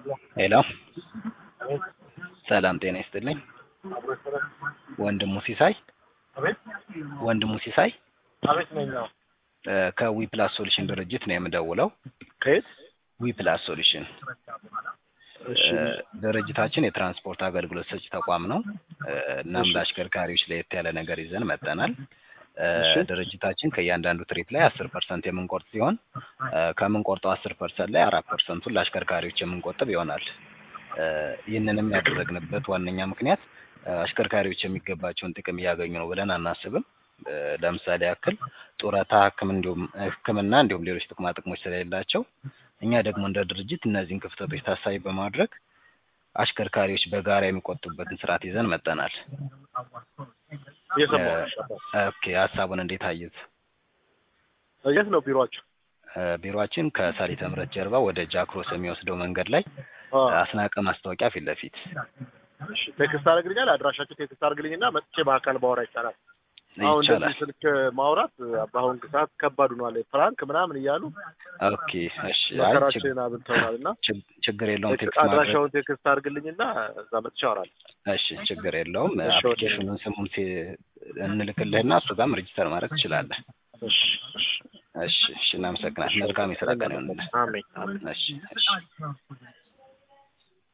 ሄሎ ሰላም ጤና ይስጥልኝ። ወንድሙ ሲሳይ አቤት ወንድሙ ሲሳይ አቤት ነኝ። አዎ። እ ከዊ ፕላስ ሶሉሽን ድርጅት ነው የምደውለው። ከየት? ዊ ፕላስ ሶሉሽን እሺ እ ድርጅታችን የትራንስፖርት አገልግሎት ሰጪ ተቋም ነው። እ እናም እሺ። ለአሽከርካሪዎች ለየት ያለ ነገር ይዘን መጠናል። እ እሺ። ድርጅታችን ከእያንዳንዱ ትሪፕ ላይ አስር ፐርሰንት የምንቆርጥ ሲሆን እ ከምንቆርጠው አስር ፐርሰንት ላይ አራት ፐርሰንቱን ለአሽከርካሪዎች የምንቆጥብ ይሆናል። እ ይህንንም ያደረግንበት ዋነኛ ምክንያት እ አሽከርካሪዎች የሚገባቸውን ጥቅም እያገኙ ነው ብለን አናስብም። እ ለምሳሌ ያክል ጡረታ፣ ሕክም እንዲሁም ሕክምና እንዲሁም ሌሎች ጥቅማ ጥቅሞች ስለሌላቸው እኛ ደግሞ እንደ ድርጅት እነዚህን ክፍተቶች ታሳቢ በማድረግ አሽከርካሪዎች በጋራ የሚቆጥቡበትን ስርዓት ይዘን መጠናል። እየሰማሁ እ ነሽ። ኦኬ ሀሳቡን እንዴት አዩት? የት ነው ቢሮአችሁ? እ ቢሮአችን ከሳሊተ ምሕረት ጀርባ ወደ ጃክሮስ የሚወስደው መንገድ ላይ አ አስናቀ ማስታወቂያ ፊት ለፊት እሺ። ቴክስት አድርግልኛል። አድራሻችሁ ቴክስት አድርግልኝና መጥቼ በአካል ባወራ ይቻላል። አሁን ይቻላል። እንደዚህ ስልክ ማውራት በአሁን ሰዓት ከባድ ሆኗል። ፍራንክ ምናምን እያሉ ኦኬ እሺ። አይ ችግ- መከራችን አብልተውናል እና ችግ- ችግር የለውም። ቴክስት ማድረግ አድራሻውን ቴክስት አድርግልኝና እዛ መጥቼ አወራለሁ። እሺ፣ ችግር የለውም። እሺ፣ ወደ- አፕሊኬሽኑን ስሙን ሲ- እንልክልህና እሱ ጋርም ሬጅስተር ማድረግ ትችላለህ። እሺ እሺ። እሺ፣ እሺ። እናመሰግናለን። መልካም የስራ ቀን ይሆንልህ። አሜን አሜን። እሺ፣ እሺ።